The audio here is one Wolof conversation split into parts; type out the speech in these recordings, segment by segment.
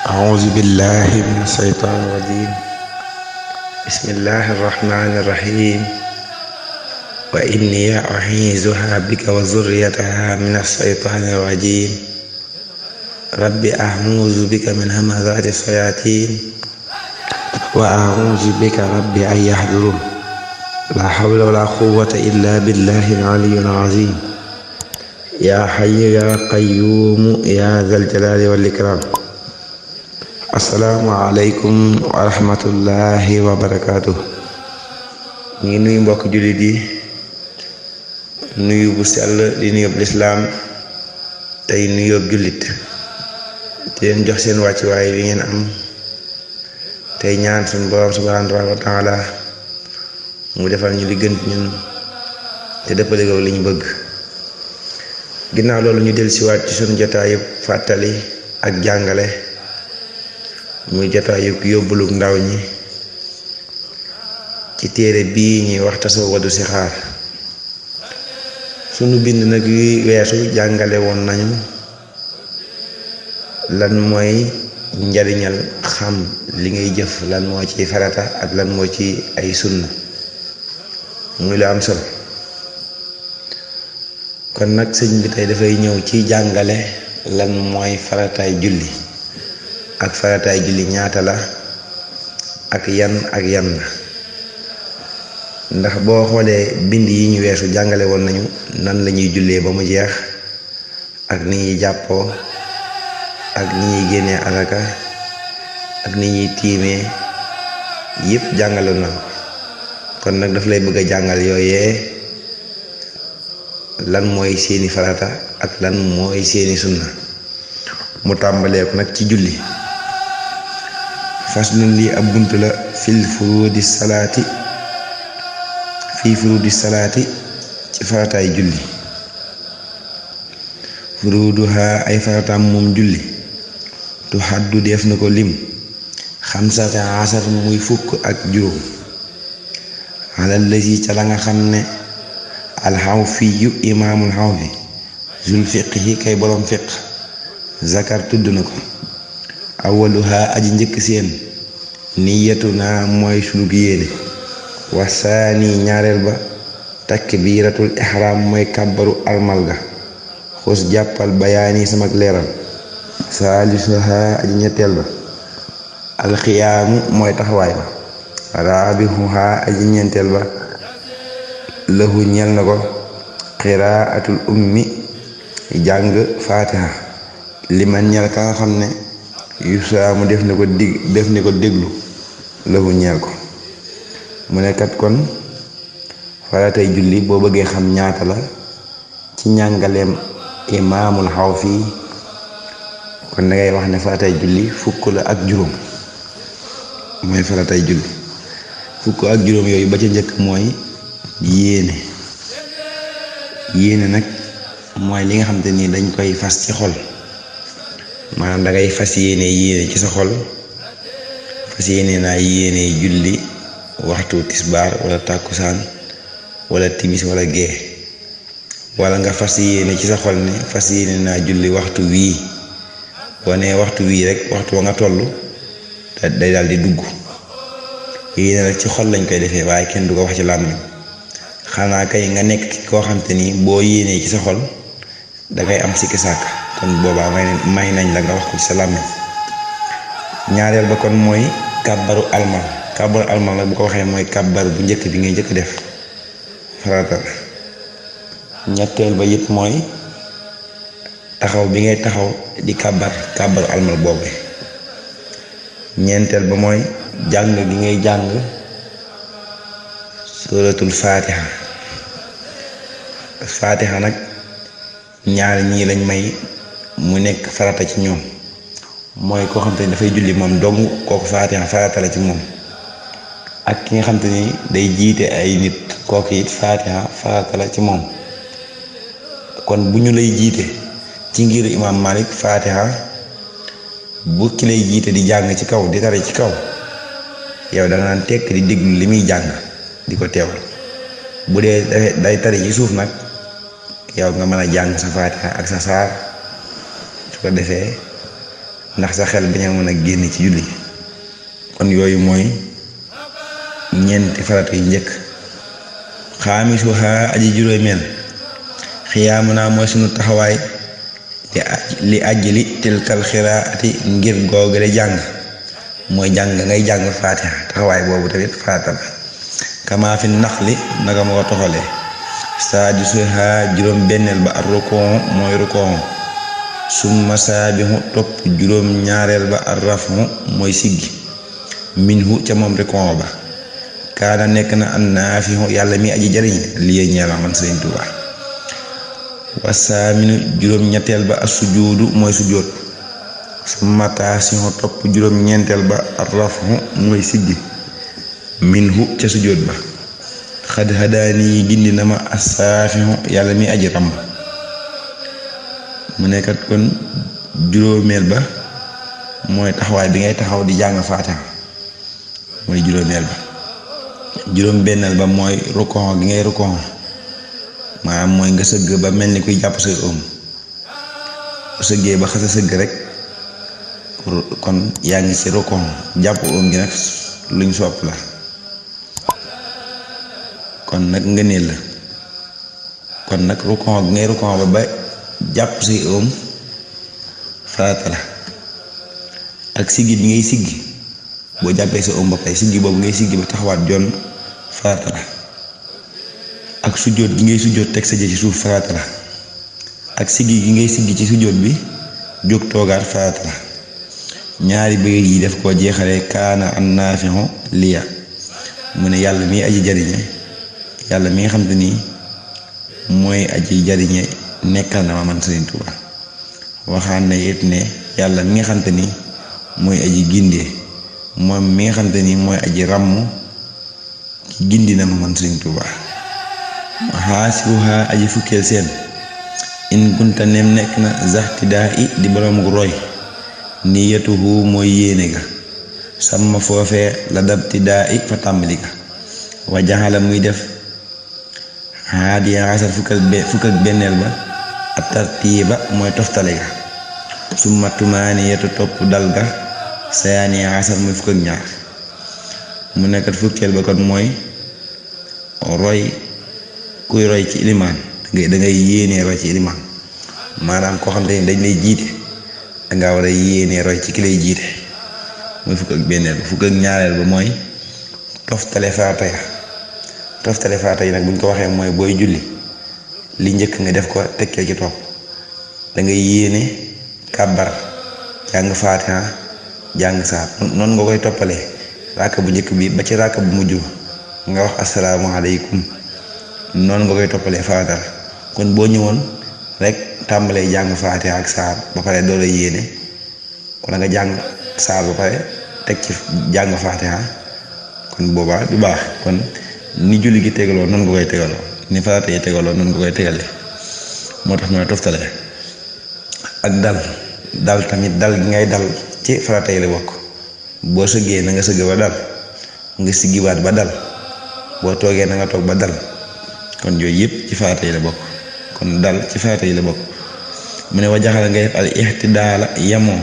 أعوذ بالله من الشيطان الرجيم بسم الله الرحمن الرحيم وإني أعيذها بك وذريتها من الشيطان الرجيم رب أعوذ بك من همزات الشياطين وأعوذ بك رب أن يحضرون لا حول ولا قوة إلا بالله العلي العظيم يا حي يا قيوم يا ذا الجلال والإكرام asalaamaaleykum wa rahmatullahi wa barakaatu ñu ngi nuyu mbokk jullit yi nuyu bu sell di nuyób lislaam tey nuyób jullit di leen jox seen wàccuwaay bi ngeen am tey ñaan suñu borom subhaanahu wa taala mu defal ñu li gën ñun te dëppale ko li ñu bëgg ginnaaw loolu ñu del siwaat ci suñu jotaayu fàttali ak jàngale muy jotaayu yóbbuluk ndaw ñi ci téere bii ñuy wax tasawadu si xaar sunu bind nag yuy weesu jàngale woon nañu lan mooy njariñal xam li ngay jëf lan moo ci farata ak lan moo ci ay sunna muy lu am solo kon nag sëñ bi tey dafay ñëw ci jàngale lan mooy farataay julli ak farataay julli ñaata la ak yan ak yan la ndax boo xoolee bind yi ñu weesu jàngale woon nañu nan la ñuy jullee ba mu jeex ak ni ñuy jàppoo ak ni ñuy génnee alaka ak ni ñuy tiimee yépp jàngale na ko kon nag daf lay bëgg a jàngal yooyee lan mooy seeni farata ak lan mooy seeni sunna mu tàmbalee ko nag ci julli faslun lii ab bunt la fil furuudi salaati fii furuudi salaati ci farataay julli furuuduha ay farataam moom julli tu xaddu def na ko lim xamsata asar muy fukk ak juróom alal la si ca la nga xam ne alxaw fi yu imaamul xaw fi zul fiqhi kay boroom fiq zakar tudd na ko awaluha aji njëkk seen niyatu naa mooy sunug yéene wasaani ñaareel ba takbiratul ihram mooy kàbbaru almal ga xus jàppal bayaani samak leeral saalisuha aji ñetteel ba alxiyaamu mooy taxawaay ba raabihuha aji ñeenteel ba lahu ñel na ko qiraatul ummi jàng faatiha liman ñel ka nga xam ne yusaamu def ne ko dig def ne ko déglu lahu ñeel ko mu ne kat kon faratay julli boo bëggee xam ñaata la ci njàngaleem imaamul xaw fii kon dangay wax ne faratay julli fukk la ak juróom mooy faratay julli fukk ak juróom yooyu ba ca njëkk mooy yéene yéene nag mooy li nga xam te ni dañ koy fas ci xol maanaam dangay fas yéene yéene ci sa xol fas yéene naa yéene julli waxtu tisbaar wala tàkkusaan wala timis wala gee wala nga fas yéene ci sa xol ne fas yéene naa julli waxtu wii boo nee waxtu wii rek waxtu wa nga toll day daal di dugg yéene rek ci xol lañ koy defee waaye kenn du ko wax ci làmmiñ xanaa kay nga nekk koo xam te ni boo yéenee ci sa xol dangay am sikki sàkk kon boobaa may may nañ la nga wax ko ci sa làmmiñ ñaareel ba kon mooy kàbbaru almal kàbbaru almal nag bu ko waxee mooy kàbbar bu njëkk bi ngay njëkk def farata ñetteel ba yit mooy taxaw bi ngay taxaw di kàbbar kàbbaru almal boobu ñeenteel ba mooy jàng gi ngay jàng suratul faatiha faatiha nag ñaar ñii lañ may mu nekk farata ci ñoom mooy koo xam te ni dafay julli moom dong kooku faatiha farata la ci moom ak ki nga xam te ni day jiite ay nit kooku it faatiha farata la ci moom kon bu ñu lay jiite ci ngir imaam Malik faatiha bu ki lay jiite di jàng ci kaw di tare ci kaw yow da nga naan tekk di déglu li muy jàng di ko teewal bu dee day tari ci suuf nag yow nga mën a jàng sa faatiha ak sa saar su ko defee ndax sa xel bañ a mën a génn ci julli kon yooyu mooy ñeenti farata yu njëkk xaamisuha aji juróomeel xiyaamu naa mooy sunu taxawaay li ajli tilkal xiraati ngir googale jàng mooy jàng ngay jàng faatiha taxawaay boobu tamit farata la kama fi nax li naka ma ko toxalee saadisuha juróom benneel ba ar rukon mooy rukon summa saabixu topp juróom ñaareel ba ar rafu mooy siggi minhu ca moom rukon ba kaana nekk na an naafixu yàlla mi aji jariñ lii ñeela man Sëriñ Tuubaa wasaaminu juróom ñetteel ba as sujuudu mooy sujoot summa taasixu topp juróom ñeenteel ba ar rafu mooy siggi minhu ca sujoot ba xad hadaani yi gindi na ma asaafixu yàlla mi aji ràmm mu nekkat kon juróomeel ba mooy taxawaay bi ngay taxaw di jàng faatiha mooy juróomeel ba juróom benneel ba mooy rukon gi ngay rukon maanaam mooy nga sëgg ba mel ni kuy jàpp say oom sëggee ba xasa sëgg rek kon yaa ngi ci rukon jàpp oom gi nag luñ sopp la kon nag ngëneel la kon nag rukon gi ngay rukon ba ba jàpp say oom farata la ak siggi bi ngay siggi boo jàppee sa oom ba pare siggi boobu ngay siggi ba taxawaat jonn farata la ak sujjóot gi ngay sujjóot teg sa jë ci suuf farata la ak siggi gi ngay siggi ci sujjóot bi jóg toogaat farata la ñaari bëgg yi def koo jeexalee kaana an naafixu liya mu ne yàlla mi aji jariñe yàlla mi nga xam te ni mooy aji jariñe nekkal na ma man Sëriñ Tuuba waxaan na it ne yàlla mi nga xam te ni mooy aji gindee moom mi nga xam te ni mooy aji ràmm ci gindi na ma man Sëriñ Tuuba xaasiruha aji fukkeel seen in kunta nem nekk na zaxtidaa i di boroom gu roy niyatuhu mooy yéene ga sàmm foofee la dabtidaa i fa tàmbali ga wa jaxala muy def haadiya asar fukk ak benneel ba ak tartiiba mooy toftale ga summa tumaaniyatu topp dal ga sayaaniya asar muy fukk ak ñaar mu nekkat fukkeel ba kon mooy roy kuy roy ci ilimaan da ngay yéenee roy ci ilimaan maanaam koo xam te ni dañ lay jiite danga war a yéenee roy ci ki lay jiite muy fukk ak benneel ba fukk ak ñaareel ba mooy toftale farata ya toftale farata yi nag buñ ko waxee mooy booy julli li njëkk nga def ko tekkee ci topp da ngay yéene kàbbar jàng faatiha jàng saar noonu nga koy toppalee ràkk bu njëkk bi ba ci ràkk bu mujj nga wax asalaamaaleykum noonu nga koy toppalee farata la kon boo ñëwoon rek tàmbalee jàng faatiha ak saar ba pare doo la yéene wala nga jàng saar ba pare teg ci jàng faatiha kon boobaa du baax kon ni julli gi tegaloo noonu nga koy tegaloo ni farata yi tegaloo noonu nga koy tegale moo tax mooy toftale ak dal dal tamit dal gi ngay dal ci farata yi la bokk boo sëggee na nga sëgg ba dal nga siggiwaat ba dal boo toogee na nga toog ba dal kon yooyu yëpp ci farata yi la bokk kon dal ci farata yi la bokk mu ne wa jaxala ngay def al ixtidaala yamoo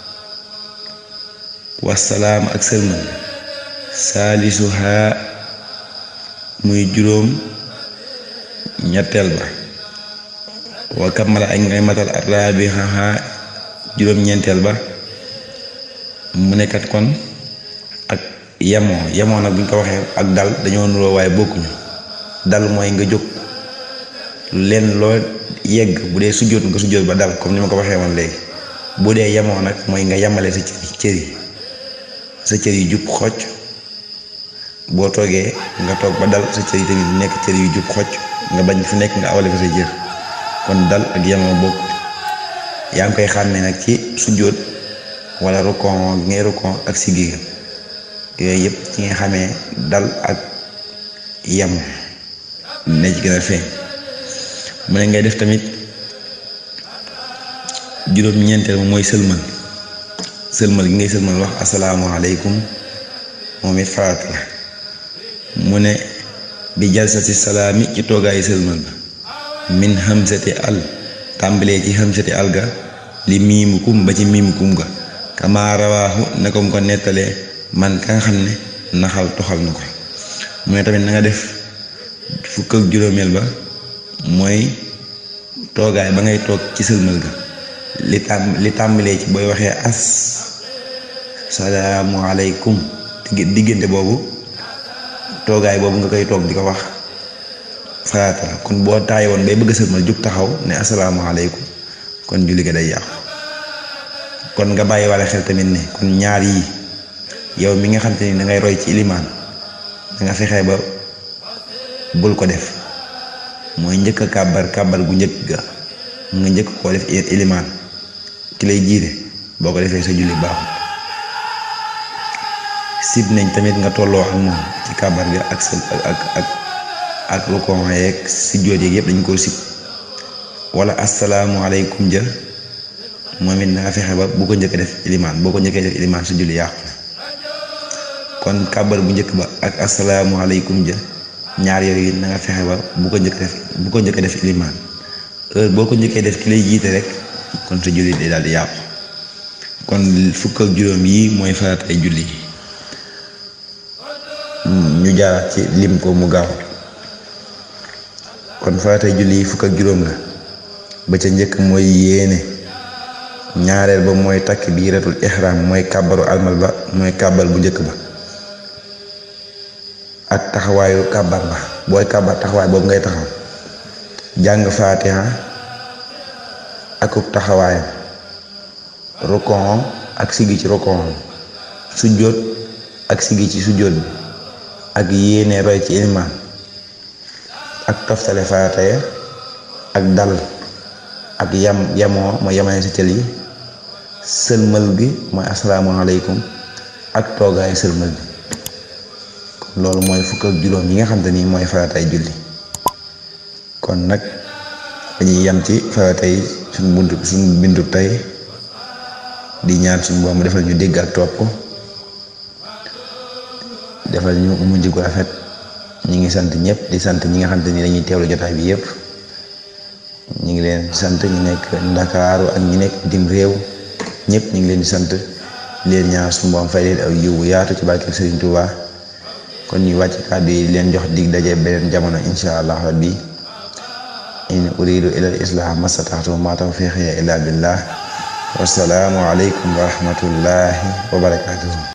wasalaam ak sëlmal saalisuha muy juróom ñetteel ba wa kamala ak ngay matal arabixaha juróom ñeenteel ba mu nekkat kon ak yamoo yamoo nag buñ ko waxee ak dal dañoo nuroo waaye bokkuñu dal mooy nga jóg leen loo yegg bu dee sujjóot nga sujjóot ba dal comme ni ma ko waxee woon léegi bu dee yamoo nag mooy nga yamale sa cër cër yi sa cër yi jub xocc boo toogee nga toog ba dal sa cër yi tamit nekk cër yu jub xocc nga bañ fu nekk nga awale fa sa jër kon dal ak yamoo bokk yaa ngi koy xàmmee nag ci sujjóot wala rukon ngay rukon ak siggi ga yooyu yëpp ci nga xamee dal ak yam ne ci gën a feeñ mu ne ngay def tamit juróom-ñeenteel moom mooy sëlmal sëlmal gi ngay sëlmal wax asalaamualeykum moom it farata la mu ne bi jalsati salaami ci toogaayu sëlmal ba min hamsati al tàmbalee ci hamsati al ga li miimukum ba ci miimukum ga kama rawaahu ne ko mu ko nettalee man ka nga xam ne naxal toxal na ko mu ne tamit na nga def fukk ak juróomeel ba mooy toogaay ba ngay toog ci sëlmal ga li tàm li tàmbalee ci booy waxee as salaamualeykum diggante boobu toogaay boobu nga koy toog di ko wax farata la kon boo taay woon bay bëgg a sëlmal jug taxaw ne asalaamaaleykum kon julli ga day yàqu kon nga bàyyi wala xel tamit ne kon ñaar yi yow mi nga xam te ni dangay roy ci ilimaan danga fexe ba bul ko def mooy njëkk a kàbbar kàbbar gu njëkk ga nga njëkk koo def ilimaan ki lay jiite boo ko defee sa julli baaxul sib nañ tamit nga tolloo ak moom ci kàbbar ga ak sa ak ak ak rukon yeeg si jóot yeeg yëpp dañ koo sib wala asalaamualeykum ja moom it na nga fexe ba bu ko njëkk def ilimaan boo ko njëkkee def ilimaan sa julli yàqu kon kàbbar bu njëkk ba ak asalaamualeykum ja ñaar yooyu na nga fexe ba bu ko njëkk def bu ko njëkk def ilimaan heure boo ko njëkkee def ki lay jiite rek kon sa julli day daal di yàqu kon fukk ak juróom yi mooy faratay julli ñu jaaraat ci lim ko mu gaaw kon faratay julli yi fukk ak juróom la ba ca njëkk mooy yéene ñaareel ba mooy takk biiratul ihram mooy kàbbaru almal ba mooy kàbbar bu njëkk ba ak taxawaayu kàbbar ba booy kàbbar taxawaay boobu ngay taxaw jàng faatiha akub taxawaayam rokon ak sigi ci rokon sujjóot ak sigi ci sujjóot bi ak yéene roy ci ilimaan ak toftale farata ya ak dal ak yam yamoo mooy yamane sa cël yi sëlmal gi mooy asalaamaaleykum ak toogaayu sëlmal bi kon loolu mooy fukk ak juróom yi nga xam te ni mooy faratay julli kon nag dañuy yam ci faratay suñ buntu suñ bindu tey di ñaan suñu boom mu defal ñu dégg ak topp defal ñu mujj gu rafet ñi ngi sant ñëpp di sant ñi nga xam te ni dañuy teewlu jotaay bi yëpp ñu ngi leen sant ñu nekk ndakaaru ak ñi nekk bitim réew ñëpp ñu ngi leen di sant leen ñaan suñu boom fay leen aw yiw bu yaatu ci barke Serigne Touba kon ñu wàcc kàddu yi leen jox dig daje beneen jamono insha allah rabbi in uridu ila al islah mastataxtu ma tawfiqi illa billah wasalaamu aleykum wa rahmatullahi wa barakatuhu